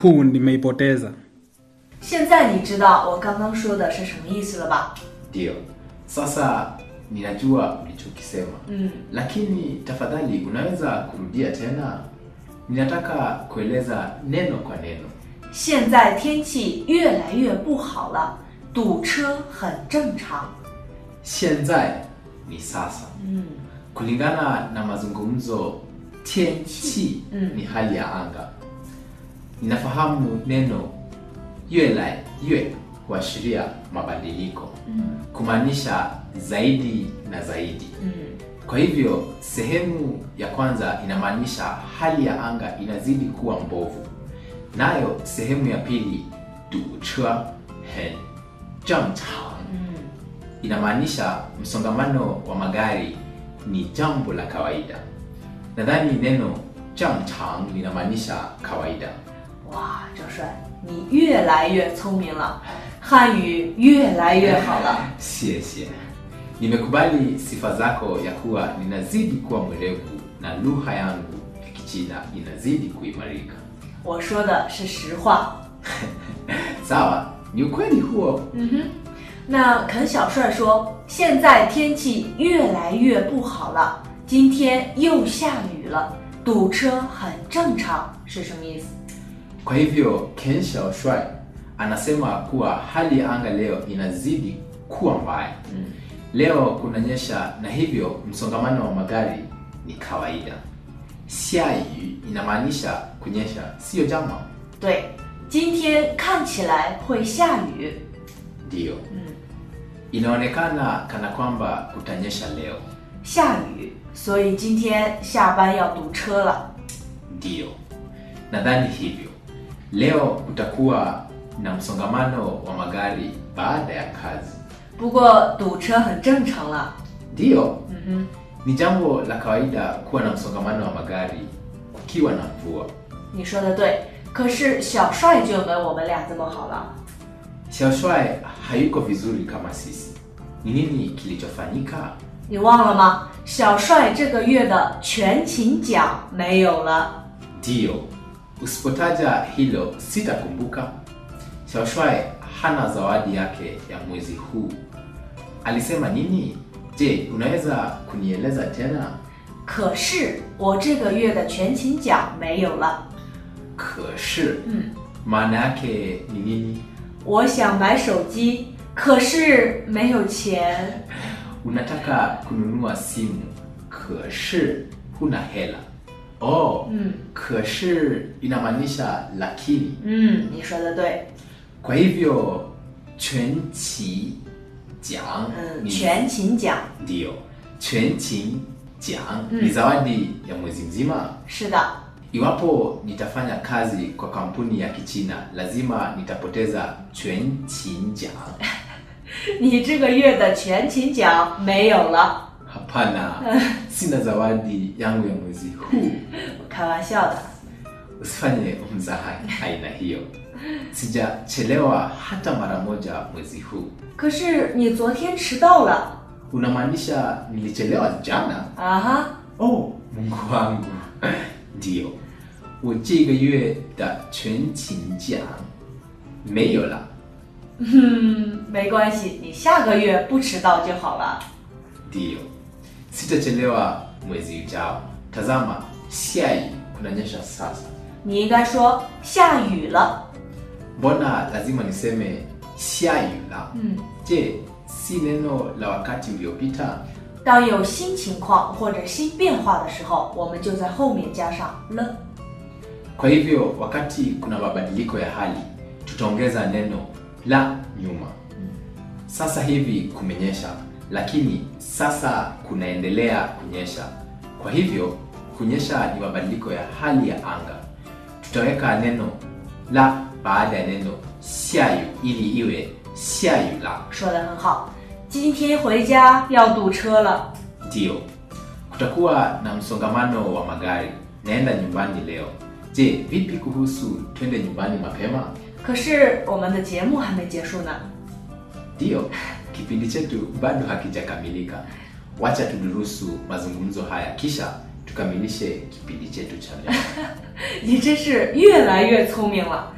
Pu nimeipoteza. 现在你知道我刚刚说的是什么意思了吧？ Ndio. Sasa ninajua ulichokisema. Mm. Lakini tafadhali unaweza kurudia tena? Ninataka kueleza neno kwa neno. 现在天气越来越不好了，堵车很正常。 Xianzai ni sasa. 嗯 Kulingana na mazungumzo, tianqi Mm. ni hali ya anga. Ninafahamu neno yue lai yue huashiria mabadiliko, 嗯 kumaanisha zaidi na zaidi. 嗯 Kwa hivyo sehemu ya kwanza inamaanisha hali ya anga inazidi kuwa mbovu, nayo sehemu ya pili duche hen zhengchang 嗯 inamaanisha msongamano wa magari ni jambo la kawaida. Nadhani neno zhengchang linamaanisha kawaida. 哇，郑帅，你越来越聪明了，汉语越来越好了。 Sie sie, nimekubali sifa zako ya kuwa ninazidi kuwa mwerevu na lugha yangu ya Kichina inazidi kuimarika. 我说的是实话。 Sawa, ni ukweli huo. 嗯哼，那肯小帅说，现在天气越来越不好了，今天又下雨了，堵车很正常，是什么意思？ Kwa hivyo Ken Xiaoshuai anasema kuwa hali ya anga leo inazidi kuwa mbaya. 嗯 Leo kunanyesha na hivyo msongamano wa magari ni kawaida. Xiayu inamaanisha kunyesha, siyo jama. 对，今天看起来会下雨。 Ndiyo, 嗯， inaonekana kana kwamba kutanyesha leo. 下雨，所以今天下班要堵车了。 Ndiyo, nadhani hivyo. Leo kutakuwa na msongamano wa magari baada ya kazi. 不过堵车很正常了。 Ndiyo, 嗯 ni jambo la kawaida kuwa na msongamano wa magari kukiwa na mvua. 哼，你说的对。可是小帅就没我们俩这么好了。 Xiaoshuai hayuko vizuri kama sisi. Ni nini kilichofanyika? 你忘了吗？小帅这个月的全勤奖没有了。 Ndiyo, usipotaja hilo sitakumbuka. Xiaoshuai hana zawadi yake ya mwezi huu. Alisema nini? Je, unaweza kunieleza tena? 可是我这个月的全勤奖没有了。 Keshi, 嗯， maana yake ni nini? 我想买手机，可是没有钱。 Unataka kununua simu, keshi huna hela. Oh, 嗯 keshi inamaanisha lakini. 嗯，你说的对。 Kwa hivyo quanqi jiang 嗯， ni 全勤奖 Ndiyo, quanqi jiang Mm. ni zawadi ya mwezi mzima. 是的。 Iwapo nitafanya kazi kwa kampuni ya Kichina, lazima nitapoteza quanqi jiang. 你这个月的全勤奖没有了， Hapana, sina zawadi yangu ya mwezi huu. 我开玩笑的。 Usifanye mzaha aina hiyo. Sijachelewa hata mara moja mwezi huu. 可是你昨天迟到了 Unamaanisha nilichelewa jana? 啊哈！ Oh, Mungu wangu. Ndio. 我这个月的全勤奖没有了。 嗯，没关系，你下个月不迟到就好了。 Ndio. Sitachelewa mwezi ujao. Tazama, siai kunanyesha sasa. 你应该说下雨了。 Mbona lazima niseme siayu la? 嗯， Je, si neno la wakati uliopita? 当有新情况或者新变化的时候，我们就在后面加上了。 Kwa hivyo wakati kuna mabadiliko ya hali, tutaongeza neno la nyuma. Sasa hivi kumenyesha, lakini sasa kunaendelea kunyesha. Kwa hivyo kunyesha ni mabadiliko ya hali ya anga. Tutaweka neno la baada ya neno xiayu ili iwe xiayu la. 说的很好。今天回家要堵车了。 Ndio, kutakuwa na msongamano wa magari. Naenda nyumbani leo. Je, vipi kuhusu twende nyumbani mapema? 可是我们的节目还没结束呢。 Ndiyo, kipindi chetu bado hakijakamilika. Wacha tudurusu mazungumzo haya kisha tukamilishe kipindi chetu cha leo. 你真是越来越聪明了。